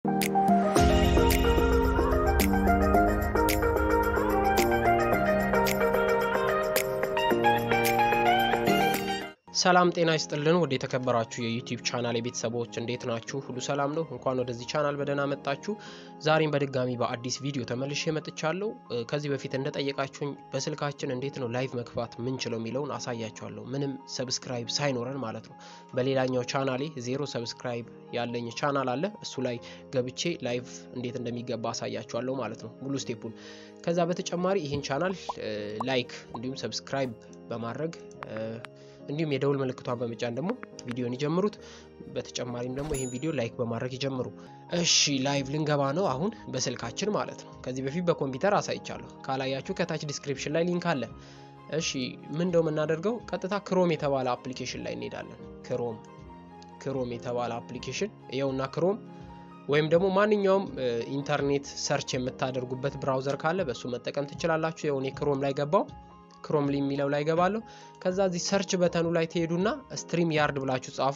ሰላም ጤና ይስጥልን። ወደ የተከበራችሁ የዩቲዩብ ቻናል የቤተሰቦች እንዴት ናችሁ? ሁሉ ሰላም ነው? እንኳን ወደዚህ ቻናል በደህና መጣችሁ። ዛሬም በድጋሚ በአዲስ ቪዲዮ ተመልሼ መጥቻለሁ። ከዚህ በፊት እንደጠየቃችሁኝ በስልካችን እንዴት ነው ላይቭ መግባት ምንችለው የሚለውን አሳያችኋለሁ። ምንም ሰብስክራይብ ሳይኖረን ማለት ነው። በሌላኛው ቻናሌ ዜሮ ሰብስክራይብ ያለኝ ቻናል አለ። እሱ ላይ ገብቼ ላይቭ እንዴት እንደሚገባ አሳያችኋለሁ ማለት ነው፣ ሙሉ ስቴፑን። ከዛ በተጨማሪ ይህን ቻናል ላይክ እንዲሁም ሰብስክራይብ በማድረግ እንዲሁም የደውል ምልክቷን በመጫን ደግሞ ቪዲዮን ይጀምሩት። በተጨማሪም ደግሞ ይህን ቪዲዮ ላይክ በማድረግ ይጀምሩ። እሺ ላይቭ ልንገባ ነው አሁን በስልካችን ማለት ነው። ከዚህ በፊት በኮምፒውተር አሳይቻለሁ። ካላያችሁ ከታች ዲስክሪፕሽን ላይ ሊንክ አለ። እሺ ምን እንደው የምናደርገው ቀጥታ ክሮም የተባለ አፕሊኬሽን ላይ እንሄዳለን። ክሮም ክሮም የተባለ አፕሊኬሽን ይኸውና ክሮም ወይም ደግሞ ማንኛውም ኢንተርኔት ሰርች የምታደርጉበት ብራውዘር ካለ በእሱ መጠቀም ትችላላችሁ። የሆነ ክሮም ላይ ገባው ክሮም ሊ የሚለው ላይ ገባለሁ። ከዛ እዚህ ሰርች በተኑ ላይ ትሄዱና ስትሪም ያርድ ብላችሁ ጻፉ።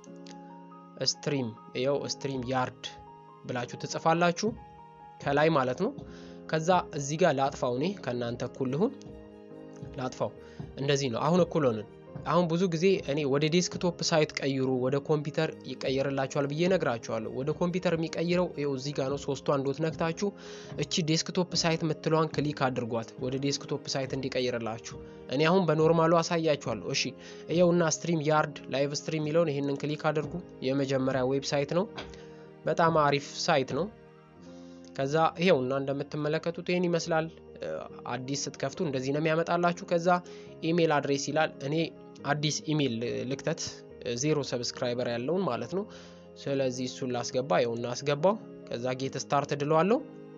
ስትሪም ይኸው ስትሪም ያርድ ብላችሁ ትጽፋላችሁ ከላይ ማለት ነው። ከዛ እዚህ ጋር ላጥፋው፣ እኔ ከእናንተ እኩል ልሁን ላጥፋው። እንደዚህ ነው። አሁን እኩል ሆንን። አሁን ብዙ ጊዜ እኔ ወደ ዴስክቶፕ ሳይት ቀይሩ፣ ወደ ኮምፒውተር ይቀየርላችኋል ብዬ ነግራችኋለሁ። ወደ ኮምፒውተር የሚቀይረው ይኸው እዚህ ጋር ነው። ሶስቷን ዶት ነክታችሁ እቺ ዴስክቶፕ ሳይት ምትለዋን ክሊክ አድርጓት ወደ ዴስክቶፕ ሳይት እንዲቀይርላችሁ። እኔ አሁን በኖርማሉ አሳያችኋለሁ። እሺ ይኸውና ስትሪም ያርድ ላይቭ ስትሪም የሚለውን ይህንን ክሊክ አድርጉ። የመጀመሪያ ዌብሳይት ነው። በጣም አሪፍ ሳይት ነው። ከዛ ይሄውና እንደምትመለከቱት ይህን ይመስላል። አዲስ ስትከፍቱ እንደዚህ ነው የሚያመጣላችሁ። ከዛ ኢሜል አድሬስ ይላል። እኔ አዲስ ኢሜል ልክተት ዜሮ ሰብስክራይበር ያለውን ማለት ነው። ስለዚህ እሱን ላስገባ፣ ይኸውና አስገባው። ከዛ ጌት ስታርት ድለዋለሁ።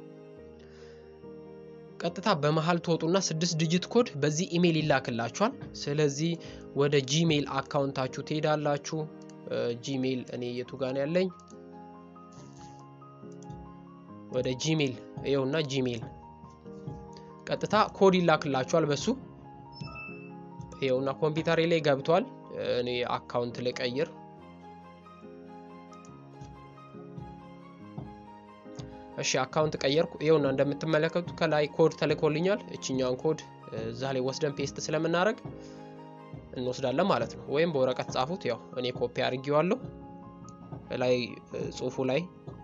ቀጥታ በመሀል ትወጡና ስድስት ዲጂት ኮድ በዚህ ኢሜል ይላክላችኋል። ስለዚህ ወደ ጂሜል አካውንታችሁ ትሄዳላችሁ። ጂሜል እኔ የቱ ጋር ያለኝ ወደ ጂሜል ይኸውና ጂሜል ቀጥታ ኮድ ይላክላችኋል በሱ ይኸውና ኮምፒውተሬ ላይ ገብቷል። እኔ አካውንት ልቀይር። እሺ አካውንት ቀየርኩ። ይኸውና እንደምትመለከቱት ከላይ ኮድ ተልኮልኛል። እችኛውን ኮድ እዛ ላይ ወስደን ፔስት ስለምናደርግ እንወስዳለን ማለት ነው። ወይም በወረቀት ጻፉት። ያው እኔ ኮፒ አድርጌዋለሁ ላይ ጽሁፉ ላይ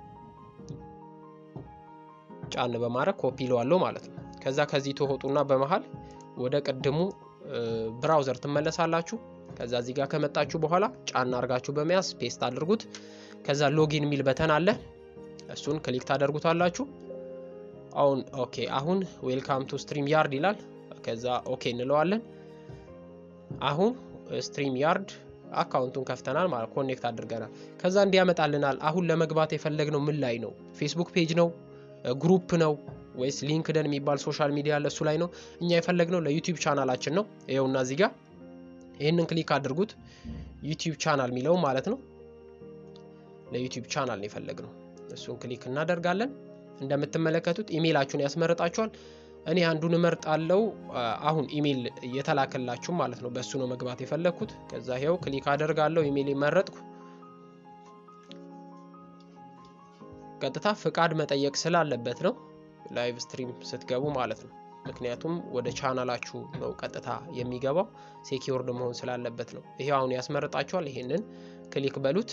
ጫን በማድረግ ኮፒ ለዋለሁ ማለት ነው። ከዛ ከዚህ ተወጡና በመሃል ወደ ቅድሙ ብራውዘር ትመለሳላችሁ። ከዛ እዚህ ጋር ከመጣችሁ በኋላ ጫና አርጋችሁ በመያዝ ፔስት አድርጉት። ከዛ ሎጊን የሚል በተን አለ። እሱን ክሊክ ታደርጉታላችሁ። አሁን ኦኬ፣ አሁን ዌልካም ቱ ስትሪም ያርድ ይላል። ከዛ ኦኬ እንለዋለን። አሁን ስትሪም ያርድ አካውንቱን ከፍተናል ማለት ኮኔክት አድርገናል። ከዛ እንዲያመጣልናል። አሁን ለመግባት የፈለግነው ምን ላይ ነው? ፌስቡክ ፔጅ ነው? ግሩፕ ነው ወይስ ሊንክደን የሚባል ሶሻል ሚዲያ አለ፣ እሱ ላይ ነው። እኛ የፈለግነው ለዩቲዩብ ቻናላችን ነው። ይኸውና እዚህ ጋር ይህንን ክሊክ አድርጉት። ዩቲዩብ ቻናል የሚለው ማለት ነው። ለዩቲዩብ ቻናል ነው የፈለግነው። እሱን ክሊክ እናደርጋለን። እንደምትመለከቱት ኢሜይላችሁን ያስመርጣችኋል። እኔ አንዱን እመርጣለሁ። አሁን ኢሜይል የተላከላችሁ ማለት ነው። በእሱ ነው መግባት የፈለግኩት። ከዛ ይኸው ክሊክ አደርጋለሁ። ኢሜይል መረጥኩ። ቀጥታ ፍቃድ መጠየቅ ስላለበት ነው ላይቭ ስትሪም ስትገቡ ማለት ነው። ምክንያቱም ወደ ቻናላችሁ ነው ቀጥታ የሚገባው ሴኪውርድ መሆን ስላለበት ነው። ይሄው አሁን ያስመርጣችኋል። ይሄንን ክሊክ በሉት።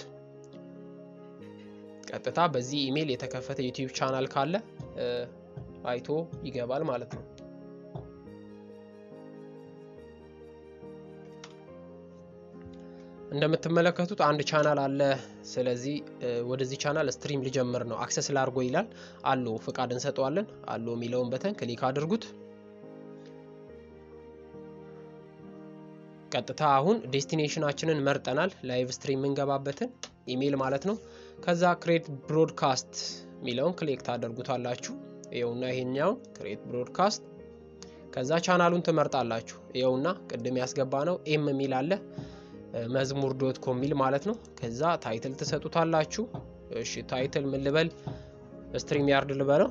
ቀጥታ በዚህ ኢሜይል የተከፈተ ዩቲዩብ ቻናል ካለ አይቶ ይገባል ማለት ነው። እንደምትመለከቱት አንድ ቻናል አለ። ስለዚህ ወደዚህ ቻናል ስትሪም ሊጀምር ነው አክሰስ ላርጎ ይላል። አሎ ፍቃድ እንሰጠዋለን። አሎ የሚለውን በተን ክሊክ አድርጉት። ቀጥታ አሁን ዴስቲኔሽናችንን መርጠናል። ላይቭ ስትሪም የምንገባበትን ኢሜይል ማለት ነው። ከዛ ክሬት ብሮድካስት የሚለውን ክሊክ ታደርጉታላችሁ። ይኸውና ይሄኛውን ክሬት ብሮድካስት ከዛ ቻናሉን ትመርጣላችሁ። ይኸውና ቅድም ያስገባ ነው ኤም የሚል አለ መዝሙር ዶት ኮም ሚል ማለት ነው። ከዛ ታይትል ትሰጡታላችሁ። እሺ ታይትል ምን ልበል? ስትሪም ያርድ ልበለው።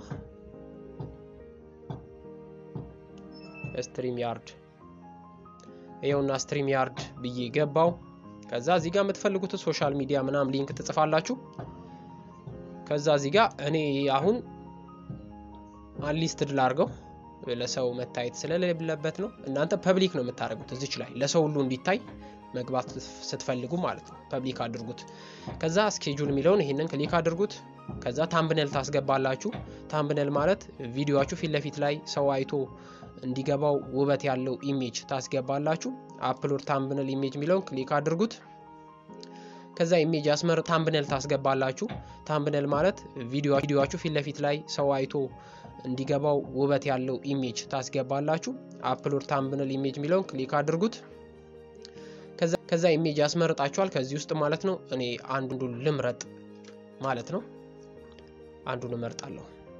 ስትሪም ያርድ ይኸውና ስትሪም ያርድ ብዬ ገባው። ከዛ እዚህ ጋር የምትፈልጉትን ሶሻል ሚዲያ ምናምን ሊንክ ትጽፋላችሁ። ከዛ እዚህ ጋር እኔ አሁን አንሊስትድ ላርገው ለሰው መታየት ስለሌለበት ነው። እናንተ ፐብሊክ ነው የምታደርጉት እዚች ላይ ለሰው ሁሉ እንዲታይ መግባት ስትፈልጉ ማለት ነው። ፐብሊክ አድርጉት። ከዛ ስኬጁል የሚለውን ይህንን ክሊክ አድርጉት። ከዛ ታምብነል ታስገባላችሁ። ታምብነል ማለት ቪዲዮችሁ ፊት ለፊት ላይ ሰው አይቶ እንዲገባው ውበት ያለው ኢሜጅ ታስገባላችሁ። አፕሎድ ታምብነል ኢሜጅ የሚለውን ክሊክ አድርጉት። ከዛ ኢሜጅ ያስመር ታምብነል ታስገባላችሁ። ታምብነል ማለት ቪዲዮችሁ ፊት ለፊት ላይ ሰው አይቶ እንዲገባው ውበት ያለው ኢሜጅ ታስገባላችሁ። አፕሎድ ታምብነል ኢሜጅ የሚለውን ክሊክ አድርጉት። ከዛ ኢሜጅ ያስመርጣችኋል ከዚህ ውስጥ ማለት ነው። እኔ አንዱን ልምረጥ ማለት ነው። አንዱን እመርጣለሁ።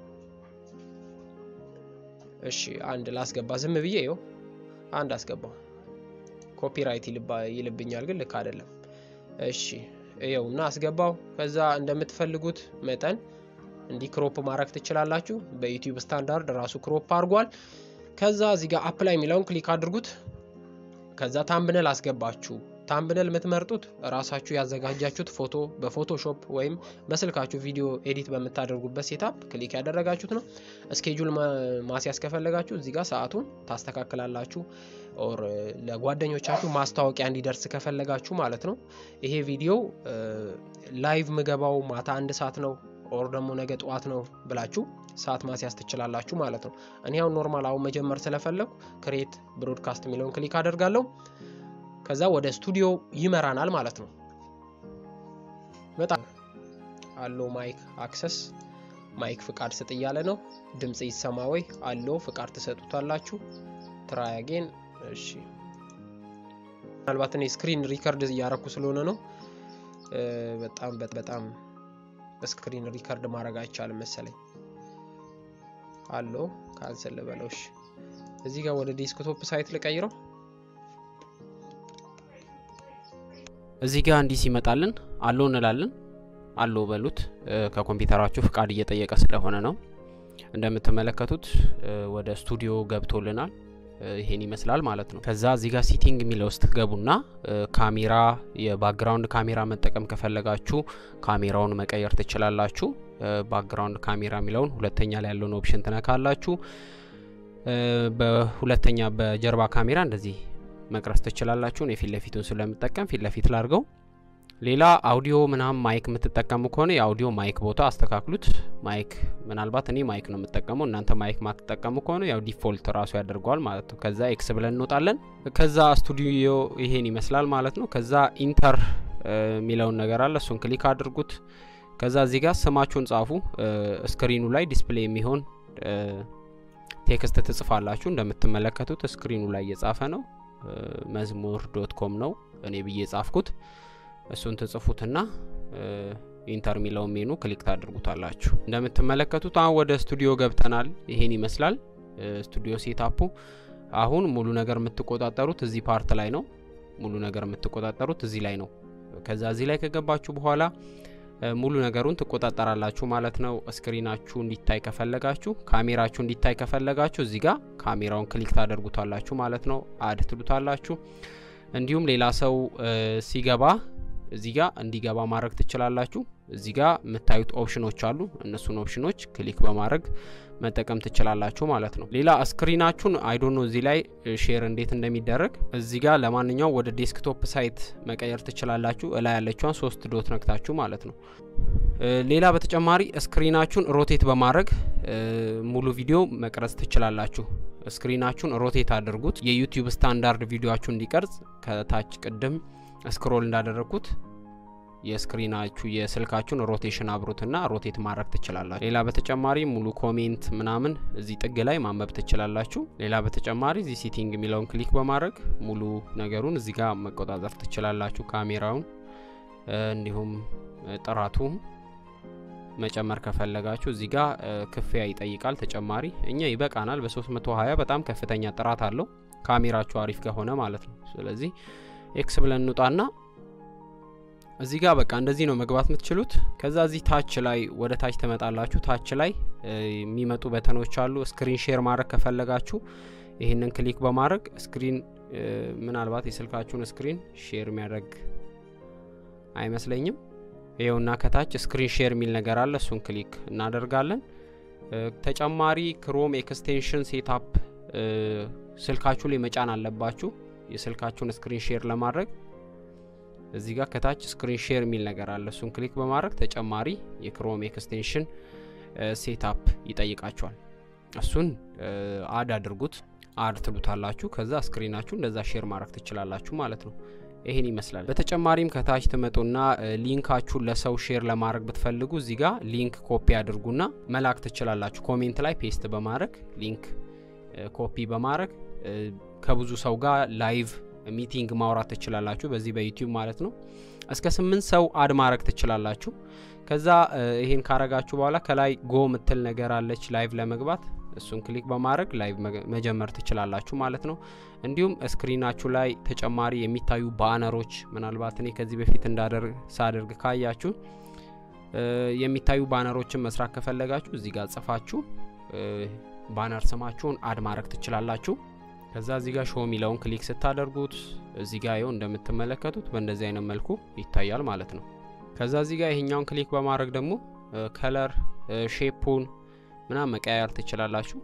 እሺ አንድ ላስገባ ዝም ብዬ ይኸው አንድ አስገባው። ኮፒራይት ይልብኛል ግን ልክ አይደለም። እሺ ይኸው እና አስገባው። ከዛ እንደምትፈልጉት መጠን እንዲህ ክሮፕ ማድረግ ትችላላችሁ። በዩቲዩብ ስታንዳርድ ራሱ ክሮፕ አድርጓል። ከዛ እዚህ ጋር አፕላይ የሚለውን ክሊክ አድርጉት። ከዛ ታምብነል አስገባችሁ። ታምብነል የምትመርጡት ራሳችሁ ያዘጋጃችሁት ፎቶ በፎቶሾፕ ወይም በስልካችሁ ቪዲዮ ኤዲት በምታደርጉበት ሴታፕ ክሊክ ያደረጋችሁት ነው። እስኬጁል ማስያዝ ከፈለጋችሁ እዚህ ጋር ሰዓቱን ታስተካክላላችሁ። ኦር ለጓደኞቻችሁ ማስታወቂያ እንዲደርስ ከፈለጋችሁ ማለት ነው። ይሄ ቪዲዮ ላይቭ ምገባው ማታ አንድ ሰዓት ነው ኦር ደግሞ ነገ ጠዋት ነው ብላችሁ ሰዓት ማስያዝ ትችላላችሁ ማለት ነው። እኔ አሁን ኖርማል አሁን መጀመር ስለፈለጉ ክሬት ብሮድካስት የሚለውን ክሊክ አደርጋለሁ። ከዛ ወደ ስቱዲዮ ይመራናል ማለት ነው። በጣም አሎ ማይክ አክሰስ ማይክ ፍቃድ ስጥ እያለ ነው። ድምፅ ይሰማ ወይ አሎ ፍቃድ ትሰጡታላችሁ። ትራይ አጌን። እሺ ምናልባት እኔ ስክሪን ሪከርድ እያረኩ ስለሆነ ነው። በጣም በጣም ስክሪን ሪከርድ ማድረግ አይቻልም መሰለኝ። አሎ ካንሰል ልበለው። እሺ እዚህ ጋር ወደ ዴስክቶፕ ሳይት ልቀይረው። እዚህ ጋር እንዲህ ሲመጣልን አሎ እንላለን። አሎ በሉት። ከኮምፒውተራችሁ ፍቃድ እየጠየቀ ስለሆነ ነው። እንደምትመለከቱት ወደ ስቱዲዮ ገብቶልናል። ይሄን ይመስላል ማለት ነው። ከዛ እዚህ ጋር ሲቲንግ የሚለው ውስጥ ገቡና ካሜራ የባክግራውንድ ካሜራ መጠቀም ከፈለጋችሁ ካሜራውን መቀየር ትችላላችሁ። ባክግራውንድ ካሜራ የሚለውን ሁለተኛ ላይ ያለውን ኦፕሽን ትነካላችሁ። በሁለተኛ በጀርባ ካሜራ እንደዚህ መቅረስ ትችላላችሁ። እኔ ፊት ለፊቱን ስለምጠቀም ፊት ለፊት ላድርገው። ሌላ አውዲዮ ምናምን ማይክ የምትጠቀሙ ከሆነ የአውዲዮ ማይክ ቦታ አስተካክሉት። ማይክ ምናልባት እኔ ማይክ ነው የምጠቀመው፣ እናንተ ማይክ ማትጠቀሙ ከሆነ ያው ዲፎልት ራሱ ያደርገዋል ማለት ነው። ከዛ ኤክስ ብለን እንወጣለን። ከዛ ስቱዲዮ ይሄን ይመስላል ማለት ነው። ከዛ ኢንተር የሚለውን ነገር አለ፣ እሱን ክሊክ አድርጉት። ከዛ እዚህ ጋር ስማችሁን ጻፉ። ስክሪኑ ላይ ዲስፕሌይ የሚሆን ቴክስት ትጽፋላችሁ። እንደምትመለከቱት ስክሪኑ ላይ እየጻፈ ነው። መዝሙር ዶት ኮም ነው እኔ ብዬ ጻፍኩት። እሱን ትጽፉትና ኢንተር የሚለውን ሜኑ ክሊክ ታድርጉታላችሁ። እንደምትመለከቱት አሁን ወደ ስቱዲዮ ገብተናል። ይሄን ይመስላል ስቱዲዮ ሴታፑ። አሁን ሙሉ ነገር የምትቆጣጠሩት እዚህ ፓርት ላይ ነው። ሙሉ ነገር የምትቆጣጠሩት እዚህ ላይ ነው። ከዛ እዚህ ላይ ከገባችሁ በኋላ ሙሉ ነገሩን ትቆጣጠራላችሁ ማለት ነው። ስክሪናችሁ እንዲታይ ከፈለጋችሁ፣ ካሜራችሁ እንዲታይ ከፈለጋችሁ እዚህ ጋር ካሜራውን ክሊክ ታደርጉታላችሁ ማለት ነው። አድ ትሉታላችሁ። እንዲሁም ሌላ ሰው ሲገባ እዚህ ጋር እንዲገባ ማድረግ ትችላላችሁ። እዚህ ጋር የምታዩት ኦፕሽኖች አሉ። እነሱን ኦፕሽኖች ክሊክ በማድረግ መጠቀም ትችላላችሁ ማለት ነው። ሌላ ስክሪናችሁን አይዶኖ እዚህ ላይ ሼር እንዴት እንደሚደረግ እዚህ ጋር ለማንኛው ወደ ዴስክቶፕ ሳይት መቀየር ትችላላችሁ። እላይ ያለችዋን ሶስት ዶት ነክታችሁ ማለት ነው። ሌላ በተጨማሪ ስክሪናችሁን ሮቴት በማድረግ ሙሉ ቪዲዮ መቅረጽ ትችላላችሁ። ስክሪናችሁን ሮቴት አድርጉት። የዩቲዩብ ስታንዳርድ ቪዲዮችሁ እንዲቀርጽ ከታች ቅድም ስክሮል እንዳደረግኩት የስክሪናችሁ የስልካችሁን ሮቴሽን አብሩትና ሮቴት ማድረግ ትችላላችሁ። ሌላ በተጨማሪ ሙሉ ኮሜንት ምናምን እዚህ ጥግ ላይ ማንበብ ትችላላችሁ። ሌላ በተጨማሪ እዚህ ሲቲንግ የሚለውን ክሊክ በማድረግ ሙሉ ነገሩን እዚህ ጋር መቆጣጠር ትችላላችሁ። ካሜራውን እንዲሁም ጥራቱ መጨመር ከፈለጋችሁ እዚህ ጋር ክፍያ ይጠይቃል ተጨማሪ። እኛ ይበቃናል። በ320 በጣም ከፍተኛ ጥራት አለው ካሜራችሁ አሪፍ ከሆነ ማለት ነው። ስለዚህ ኤክስ ብለን እንውጣና እዚህ ጋር በቃ እንደዚህ ነው መግባት የምትችሉት። ከዛ እዚህ ታች ላይ ወደ ታች ትመጣላችሁ። ታች ላይ የሚመጡ በተኖች አሉ። ስክሪን ሼር ማድረግ ከፈለጋችሁ ይህንን ክሊክ በማድረግ ስክሪን ምናልባት የስልካችሁን ስክሪን ሼር የሚያደርግ አይመስለኝም። ይኸውና ከታች ስክሪን ሼር የሚል ነገር አለ። እሱን ክሊክ እናደርጋለን። ተጨማሪ ክሮም ኤክስቴንሽን ሴታፕ ስልካችሁ ላይ መጫን አለባችሁ። የስልካችሁን ስክሪን ሼር ለማድረግ እዚህ ጋር ከታች ስክሪን ሼር የሚል ነገር አለ። እሱን ክሊክ በማድረግ ተጨማሪ የክሮም ኤክስቴንሽን ሴታፕ ይጠይቃችኋል። እሱን አድ አድርጉት። አድ ትሉታላችሁ። ከዛ ስክሪናችሁ እንደዛ ሼር ማድረግ ትችላላችሁ ማለት ነው። ይሄን ይመስላል። በተጨማሪም ከታች ትመጡና ሊንካችሁን ለሰው ሼር ለማድረግ ብትፈልጉ እዚህ ጋር ሊንክ ኮፒ አድርጉና መላክ ትችላላችሁ። ኮሜንት ላይ ፔስት በማድረግ ሊንክ ኮፒ በማድረግ ከብዙ ሰው ጋር ላይቭ ሚቲንግ ማውራት ትችላላችሁ። በዚህ በዩቲዩብ ማለት ነው። እስከ ስምንት ሰው አድ ማድረግ ትችላላችሁ። ከዛ ይሄን ካረጋችሁ በኋላ ከላይ ጎ ምትል ነገር አለች ላይቭ ለመግባት እሱን ክሊክ በማድረግ ላይቭ መጀመር ትችላላችሁ ማለት ነው። እንዲሁም ስክሪናችሁ ላይ ተጨማሪ የሚታዩ ባነሮች ምናልባት እኔ ከዚህ በፊት እንዳደርግ ሳደርግ ካያችሁ የሚታዩ ባነሮችን መስራት ከፈለጋችሁ እዚህ ጋር ጽፋችሁ ባነር ስማችሁን አድ ማድረግ ትችላላችሁ። ከዛ እዚህ ጋር ሾው የሚለውን ክሊክ ስታደርጉት እዚህ ጋር ይኸው እንደምትመለከቱት በእንደዚህ አይነት መልኩ ይታያል ማለት ነው። ከዛ እዚህ ጋር ይሄኛውን ክሊክ በማድረግ ደግሞ ከለር ሼፑን ምናምን መቀያየር ትችላላችሁ።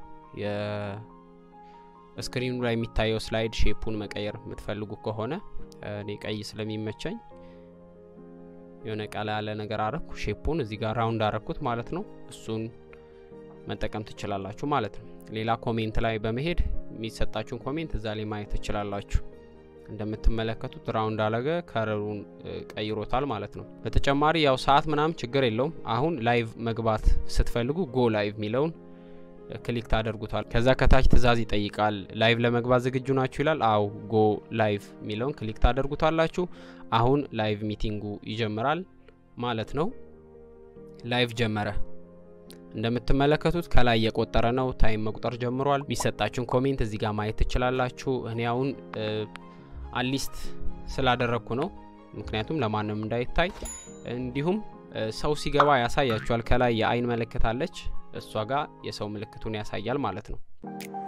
የስክሪኑ ላይ የሚታየው ስላይድ ሼፑን መቀየር የምትፈልጉ ከሆነ እኔ ቀይ ስለሚመቸኝ የሆነ ቀላ ያለ ነገር አረኩ። ሼፑን እዚህ ጋር ራውንድ አረኩት ማለት ነው። እሱን መጠቀም ትችላላችሁ ማለት ነው። ሌላ ኮሜንት ላይ በመሄድ የሚሰጣችሁን ኮሜንት እዛ ላይ ማየት ትችላላችሁ። እንደምትመለከቱት ራውንድ አለገ ከረሩን ቀይሮታል ማለት ነው። በተጨማሪ ያው ሰዓት ምናምን ችግር የለውም። አሁን ላይቭ መግባት ስትፈልጉ ጎ ላይቭ የሚለውን ክሊክ ታደርጉታል። ከዛ ከታች ትዕዛዝ ይጠይቃል። ላይቭ ለመግባት ዝግጁ ናችሁ ይላል። አው ጎ ላይቭ የሚለውን ክሊክ ታደርጉታላችሁ። አሁን ላይቭ ሚቲንጉ ይጀምራል ማለት ነው። ላይቭ ጀመረ። እንደምትመለከቱት ከላይ የቆጠረ ነው። ታይም መቁጠር ጀምሯል። የሚሰጣችሁን ኮሜንት እዚህ ጋር ማየት ትችላላችሁ። እኔ አሁን አሊስት ስላደረግኩ ነው፣ ምክንያቱም ለማንም እንዳይታይ። እንዲሁም ሰው ሲገባ ያሳያችኋል። ከላይ የአይን ምልክት አለች፣ እሷ ጋር የሰው ምልክቱን ያሳያል ማለት ነው።